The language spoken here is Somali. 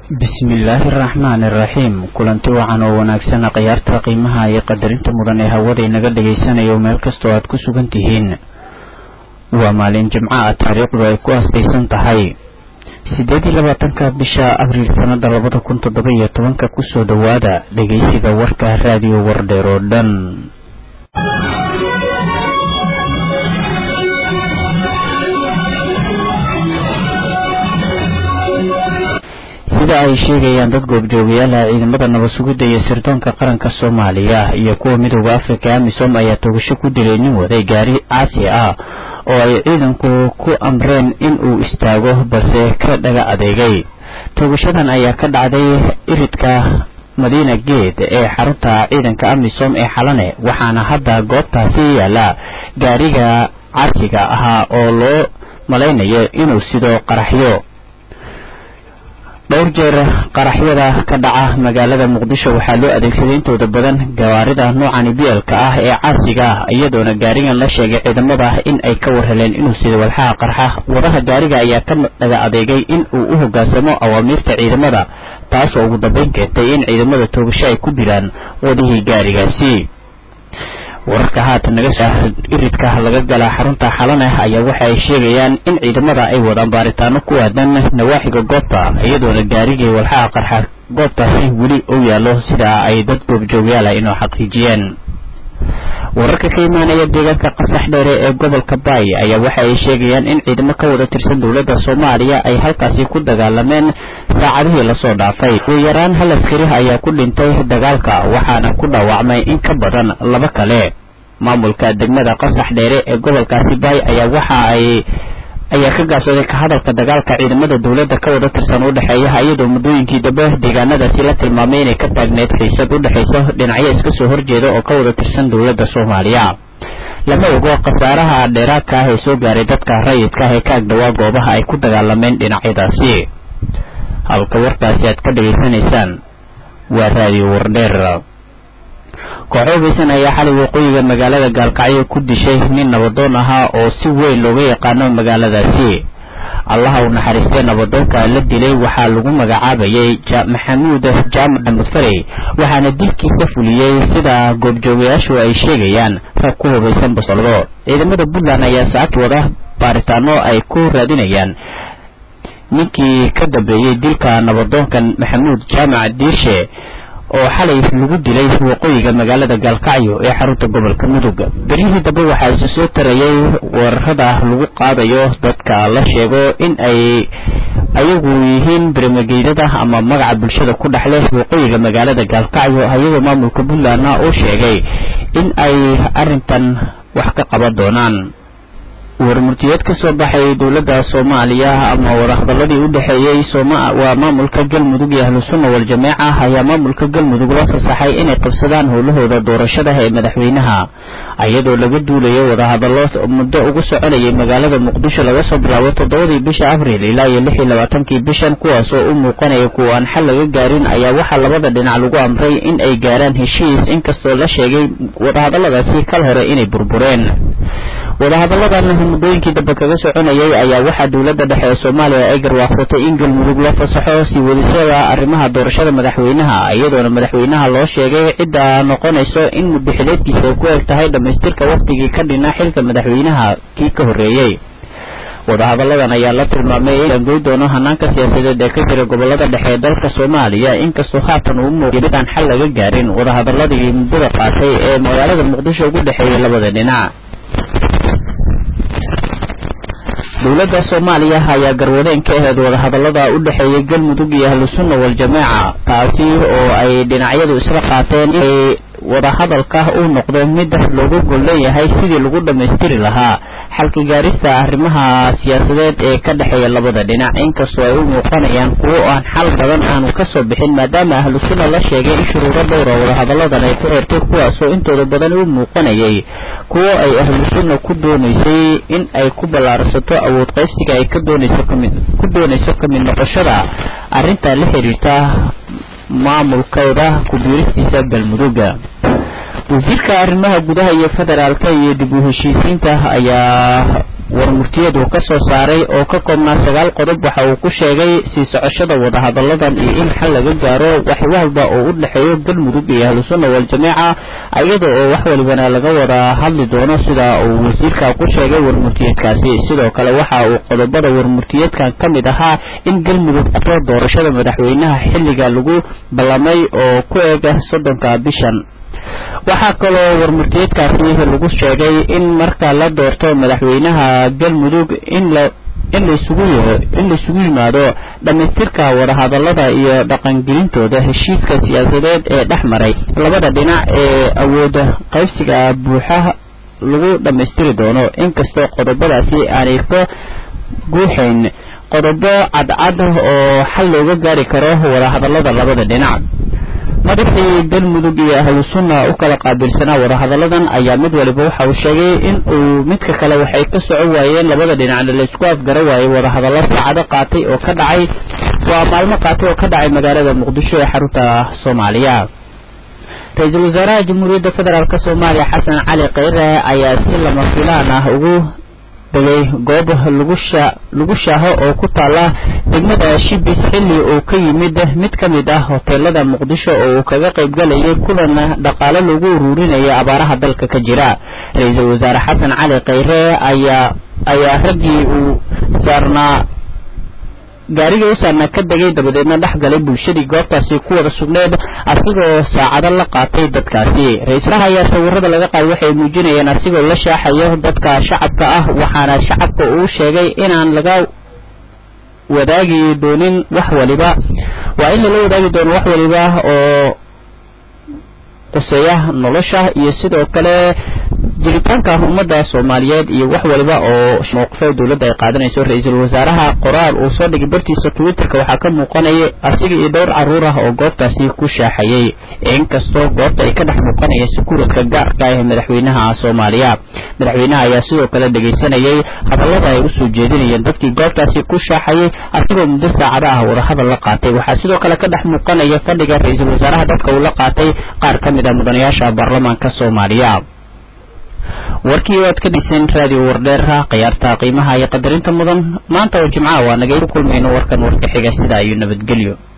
bismillaahi araxmaani iraxiim kulanti wacan oo wanaagsan khiyaarta qiimaha iyo qadarinta mudan ee hawada inaga dhagaysanayo meel kastoo aad ku sugan tihiin waa maalin jimco ah taariikhdu ay ku astaysan tahay siddeed iyo labaatanka bisha abriil sannada labada kun toddoba iyo tobanka kusoo dhowaada dhegeysiga warka raadiyo wardheer oo dhan sida ay sheegayaan dad goobjoogayaalaha ciidamada nabad sugidda iyo sirdoonka qaranka soomaaliya iyo kuwa midooda afrika amisom ayaa togasho ku dilay nin waday gaari caasi ah oo ay ciidanku ku amreen in uu istaago balse ka dhaga adeegay togashadan ayaa ka dhacday iridka madiina geed ee xarunta ciidanka amisom ee xalane waxaana hadda goobtaasi yaala gaariga caasiga ahaa oo loo malaynayo inuu sido qaraxyo dhowr jeer qaraxyada ka dhaca magaalada muqdisho waxaa loo adeegsaday intooda badan gawaarida noocani bielka ah ee caasiga ah iyadoona gaarigan la sheegay ciidamada in ay ka warheleen inuu sida walxaha qarxa wadaha gaariga ayaa ka dhaga adeegay in uu u hoggaansamo awaamiirta ciidamada taasoo ugu dambeyn keentay in ciidamada toogasho ay ku dilaan wadihii gaarigaasi wararka haatan naga iridka laga galaa xarunta xalaneh ayaa waxa ay sheegayaan in ciidamada ay wadaan baaritaano ku aadan nawaaxiga goobta iyadoona gaarigii walxaha qarxa goobtaasi weli u yaallo sida ay dad goobjoogyaala inoo xaqiijiyeen wararka ka imaanaya deegaanka qasax dheere ee gobolka baay ayaa waxa ay sheegayaan in ciidamo ka wada tirsan dowladda soomaaliya ay halkaasi ku dagaalameen saacadihii lasoo dhaafay ugu yaraan hal askari ayaa ku dhintay dagaalka waxaana ku dhaawacmay in ka badan laba kale maamulka degmada qasax dheere ee gobolkaasi baay ayaa waxa ay ayaa ka gaabsaday ka hadalka dagaalka ciidamada dowladda ka wada tirsan u dhexeeya iyadoo muddooyinkii dambe deegaanadaasi la tilmaamay inay ka taagneyd xiisad u dhexaysa dhinacyo iska soo horjeeda oo ka wada tirsan dowladda soomaaliya lama ogo khasaaraha dheeraadka ah ee soo gaaray dadka rayidka ah ee ka agdhawaa goobaha ay ku dagaalameen dhinacyadaasi halka warkaasi aad ka dhegaysanaysaan waa raadiyo wardheer kooxo hubeysan ayaa xalay waqooyiga magaalada gaalkacyo ku dishay nin nabadoon ahaa oo si weyn looga yaqaano magaaladaasi allaha uu naxariistay nabadoonka la dilay waxaa lagu magacaabayay maxamuud jaamac mudfarey waxaana dilkiisa fuliyey sida goobjoogayaashu ay sheegayaan rag ku hubaysan basoldo ciidamada puntland ayaa saaki wada baaritaano ay ku raadinayaan ninkii ka dambeeyey dilka nabadoonkan maxamuud jaamac diirshe oo xalay lagu dilay waqooyiga magaalada gaalkacyo ee xarunta gobolka mudug beryihii dambe waxaa isu soo tarayay weerarada lagu qaadayo dadka la sheego in ay ayagu yihiin bermageydada ama magaca bulshada ku dhexle waqooyiga magaalada gaalkacyo ayagoo maamulka puntlandna uu sheegay in ay arrintan wax ka qaban doonaan warmurtiyeed ka soo baxay dowladda soomaaliya ama wadahadaladii u dhexeeyey waa maamulka galmudug iyo ahlusunna wal-jameeca ayaa maamulka galmudug la fasaxay inay qabsadaan howlahooda doorashada ee madaxweynaha iyadoo laga duulayo wadahadallo muddo ugu soconayay magaalada muqdisho laga soo bilaabo toddobadii bisha abriil ilaa iyo lix iyo labaatankii bishan kuwaas oo u muuqanaya kuwa aan xal laga gaarin ayaa waxaa labada dhinac lagu amray in ay gaaraan heshiis inkastoo la sheegay wadahadalladaasi kal hore inay burbureen wadahadalladan muddooyinkii dambe kaga soconayay ayaa waxaa dowladda dhexe ee soomaaliya ay garwaaqsatay in galmudug la fasaxo sii wadisada arrimaha doorashada madaxweynaha iyadoona madaxweynaha loo sheegay cidda noqonayso in muddaxileedkiisa ay ku eg tahay dhammaystirka wakhtigii ka dhinaa xilka madaxweynaha kii ka horreeyey wadahadalladan ayaa la tilmaamay in angoy doono hanaanka siyaasadeed ee ka jira gobolada dhexe ee dalka soomaaliya inkastoo haatan uu muuqday midaan xal laga gaarin wadahadaladii muddada qaatay ee magaalada muqdisho ugu dhexeeyay labada dhinac dowladda soomaaliya ayaa garwadeen ka aheyd wadahadallada u dhexeeyay galmudug iyo ahlusunna wal-jamaaca taasi oo ay dhinacyadu isla qaateen inay wadahadalka uu noqdo mid loogu gollan yahay sidii lagu dhammaystiri lahaa xalka gaarista arrimaha siyaasadeed ee ka dhexeeya labada dhinac inkastoo ay u muuqanayaan kuwo aan xal badan aanu ka soo bixin maadaama ahlusunna la sheegay in shuruuro dhowra wadahadalladan ay ku xirtay kuwaasoo intooda badan u muuqanayay kuwo ay ahlusunna ku doonaysay in ay ku ballaarsato awood qaybsiga ay ka doonayso kamid ku doonayso ka mid noqoshada arrinta la xiriirta maamulkooda ku-biiristiisa galmudugga wasiirka arrimaha gudaha iyo federaalka iyo dib u heshiisiinta ayaa warmurtiyeed uu ka soo saaray oo ka koobnaa sagaal qodob waxa uu ku sheegay sii socoshada wadahadalladan iyo in xal laga gaaro wax walba oo u dhexeeyo galmudug iyo ahlusunna waljamaaca iyada oo wax walibana laga wada hadli doono sida uu wasiirka ku sheegay warmurtiyeedkaasi sidoo kale waxa uu qodobada warmurtiyeedkan ka mid ahaa in galmudug to doorashada madaxweynaha xilliga lagu ballamay oo ku eega soddonka bishan waxaa kaloo warmurtiyeedkaasi lagu sheegay in marka la doorto madaxweynaha galmudug in la in laisugu in laisugu yimaado dhammaystirka wadahadallada iyo dhaqangelintooda heshiiska siyaasadeed ee dhex maray labada dhinac ee awooda qaybsiga buuxa lagu dhammaystiri doono inkastoo qodobadaasi aanay ka guuxayn qodobo cadcad oo xal looga gaari karo wadahadallada labada dhinac madaxii galmudug iyo ahlusunna u kala qaabilsanaa wadahadalladan ayaa mid waliba waxa uu sheegay in uu midka kale waxay ka soco waayeen labada dhinacna laysku afgara waayey wadahadallo saacado qaatay oo ka dhacay waa maalmo qaatay oo ka dhacay magaalada muqdisho ee xarunta soomaaliya ra-iisul wasaaraha jamhuuriyadda federaalk soomaaliya xasan cali kheyre ayaa si lama filaan ah ugu degay goob lagu shaaho oo ku taala degmada shibis xilli uu ka yimid mid ka mid ah hoteelada muqdisho oo uu kaga qaybgalayay kulan dhaqaale lagu ururinaya abaaraha dalka ka jira ra-iisul wasaare xasan cali kheyre ayaa ayaa raggii uu saarnaa gaarigii u saarnaa ka degay dabadeedna dhex galay bulshadii goobtaasi ku wada sugneed asigoo saacado la qaatay dadkaasi ra-iislaha ayaa sawirada laga qaaday waxay muujinayeen asigoo la shaaxayo dadka shacabka ah waxaana shacabka uu sheegay inaan laga wadaagi doonin wax waliba waa in lala wadaagi doono wax waliba oo quseeya nolosha iyo sidoo kale jiritaanka ummadda soomaaliyeed iyo wax waliba oo mowqifada dowladda ay qaadanayso ra-iisul wasaaraha qoraal uu soo dhigay bartiisa twitterka waxaa ka muuqanaya asiga iyo dhowr carruur ah oo goobtaasi ku shaaxayay inkastoo goobta ay ka dhex muuqanaya sakuuradka gaarka ah ee madaxweynaha soomaaliya madaxweynaha ayaa sidoo kale dhegaysanayay hadallada ay usoo jeedinayeen dadkii goobtaasi ku shaaxayay asigoo muddo saacado ah wadahadal la qaatay waxaa sidoo kale ka dhex muuqanaya fadhiga ra-iisul wasaaraha dadka uu la qaatay qaar ka mid a mudanayaasha baarlamaanka soomaaliya warkii waad ka dhiseen raadiyo wardheera khiyaarta qiimaha iyo qadarinta mudan maanta oo jimcaha waa nagay ku kulmayno warkan warka xiga sida ayuu nabadgelyo